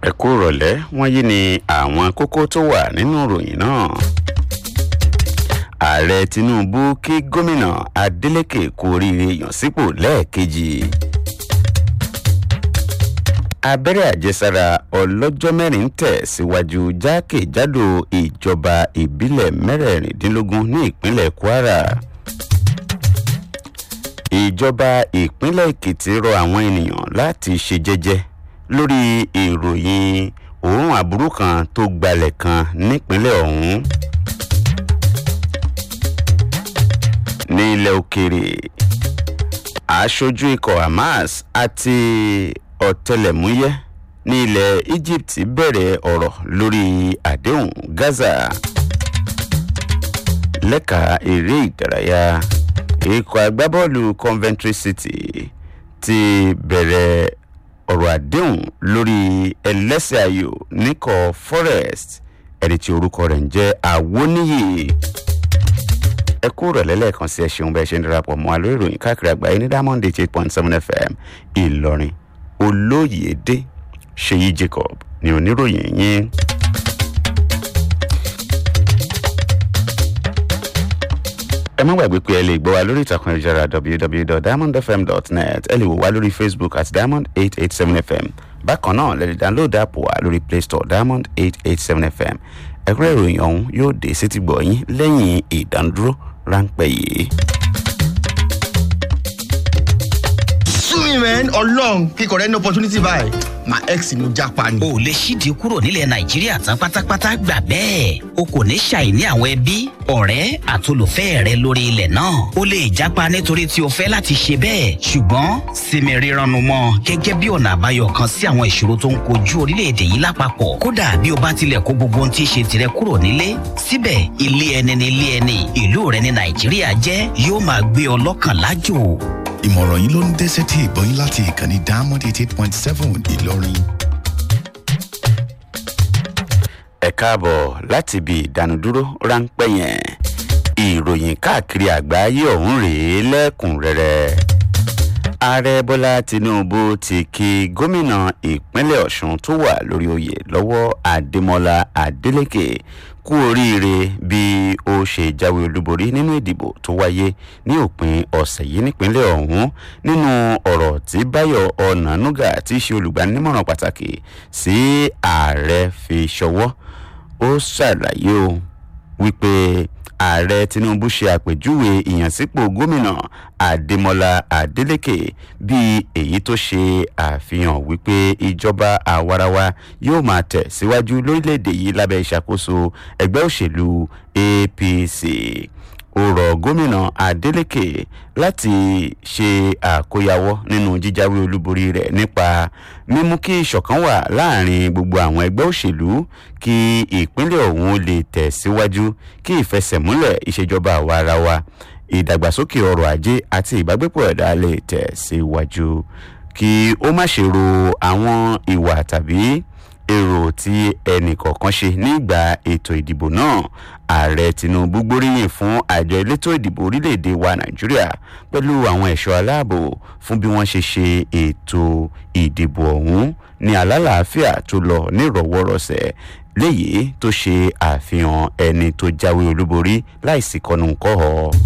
ẹ kú rọ̀lẹ́ wọ́n yí ni àwọn kókó tó wà nínú ìròyìn náà. ààrẹ tinubu kí gómìnà adeleke kú oríire yàn sípò lẹ́ẹ̀kejì. abẹ́rẹ́ àjẹsára ọlọ́jọ́ mẹ́rin ń tẹ̀ síwájú jákèjádò ìjọba ìbílẹ̀ mẹ́rẹ̀ẹ̀rìndínlógún ní ìpínlẹ̀ kwara ìjọba ìpínlẹ̀ èkìtì rọ àwọn ènìyàn láti ṣe jẹ́jẹ́ lórí ìròyìn òórùn aburú kan tó gbalẹ̀ kan nípínlẹ̀ ọ̀hún. ní ilẹ̀ òkèèrè aṣojú ikọ̀ hamas àti ọ̀tẹlẹ̀múyẹ́ ní ilẹ̀ egypt bẹ̀rẹ̀ ọ̀rọ̀ lórí àdéhùn gaza lẹ́ka eré ìdárayá ikọ̀ agbábọ́ọ̀lù coventry city ti bẹ̀rẹ̀ ọ̀rọ̀ àdéhùn lórí ẹlẹ́sẹ̀ ayò níkọ̀ forest ẹni tí orúkọ rẹ̀ ń jẹ́ àwọníyì ẹ kú rẹ̀ lẹ́lẹ́kan sí ẹ ṣeun bẹ́ẹ̀ ṣe ń darapọ̀ mọ́ àlọ́ ìròyìn káàkiri àgbáyé ní diamond eight point seven fm ìlọrin olóyèdè ṣèyí jacob ní oníròyìn yín. ẹ má gbàgbé pé ẹ lè gbọ́ wa lórí ìtàkùn ìjára www.diamondfm.net ẹ lè wò wá lórí facebook at diamond eight eight seven fm bákan náà lè lè download app wa lórí play store diamond eight eight seven fm ẹ̀kúrẹ́ ìròyìn ọ̀hún yóò dé sétí gbọ̀ yín lẹ́yìn ìdánudúró ráńpẹ́ yìí. sumi man ọlọrun kíkọ rẹ ní opportunity báyìí my ex ni ó japa ni. o lè ṣídìí kúrò nílẹ̀ nàìjíríà tán pátápátá gbà bẹ́ẹ̀ o kò ní ṣàìní àwọn ẹbí ọ̀rẹ́ àtolùfẹ́ rẹ lórí ilẹ̀ náà o lè japa nítorí tí o fẹ́ láti ṣe bẹ́ẹ̀ ṣùgbọ́n sinmi rírannu mọ́ gẹ́gẹ́ bí ọ̀nà àbáyọ kan sí àwọn ìṣòro tó ń kojú orílẹ̀-èdè yìí lápapọ̀ kódà bí o bá tilẹ̀ kó gbogbo ohun tí í ṣe tirẹ̀ kúrò nílé síbẹ̀ ilé ẹni ní ilé ẹni ìlú rẹ ní nàìjíríà jẹ́ yóò máa gbé ọ lọ́kàn lájò ìmọ̀ràn yìí ló ń dẹ́sẹ̀ tí ìbọn yín láti ìkànnì diamond eighty eight point seven ìlọrin. ẹ káàbọ̀ láti ibi ìdánudúró ráńpẹ́ yẹn ìròyìn káàkiri àgbáyé ọ̀hún rèé lẹ́kùnrẹ́rẹ́ ààrẹ bọ́lá tinubu ti kí gómìnà ìpínlẹ̀ ọ̀sùn tó wà lórí oyè lọ́wọ́ adémọlá adélèké kú oríire bí ó ṣe jáwé olúborí nínú ìdìbò tó wáyé ní òpin ọ̀sẹ̀ yìí nípínlẹ̀ ọ̀hún nínú ọ̀rọ̀ tí báyọ̀ ọ̀nànúgà tí í ṣe olùgbanímọ̀ràn pàtàkì sí ààrẹ fi ṣọwọ́ ó ṣàlàyé o wípé ààrẹ tinubu ṣe àpèjúwe ìyànsípò gómìnà adémọlá adélèké bíi èyí tó ṣe àfihàn wípé ìjọba àwarawa yóò máa tẹ̀ síwájú lórílẹ̀‐èdè yìí lábẹ́ ìṣàkóso ẹgbẹ́ òṣèlú apc ó rọ gómìnà adeleke láti ṣe àkóyawọ́ nínú jíjáwé olúborí rẹ̀ nípa mímú kí ìṣọ̀kan wà láàrin gbogbo àwọn ẹgbẹ́ òṣèlú kí ìpínlẹ̀ ọ̀hún lè tẹ̀síwájú kí ìfẹsẹ̀múlẹ̀ ìṣèjọba àwa ara wa ìdàgbàsókè ọrọ̀ ajé àti ìbágbépọ̀ ẹ̀dá lè tẹ̀síwájú kí ó má ṣe ro àwọn ìwà tàbí èrò tí ẹnì kọ̀ọ̀kan ṣe nígbà ètò ìdìbò náà ààrẹ tinubu gbóríyìn fún àjọ elétò ìdìbò orílẹ̀-èdè wa nàìjíríà pẹ̀lú àwọn ẹ̀ṣọ́ aláàbò fún bí wọ́n ṣe ṣe ètò ìdìbò ọ̀hún ní alálàáfíà tó lọ nírọ̀wọ́rọ̀sẹ̀ léyìí tó ṣe àfihàn ẹni tó jáwé olúborí láìsí kọnùkọ́ ọ.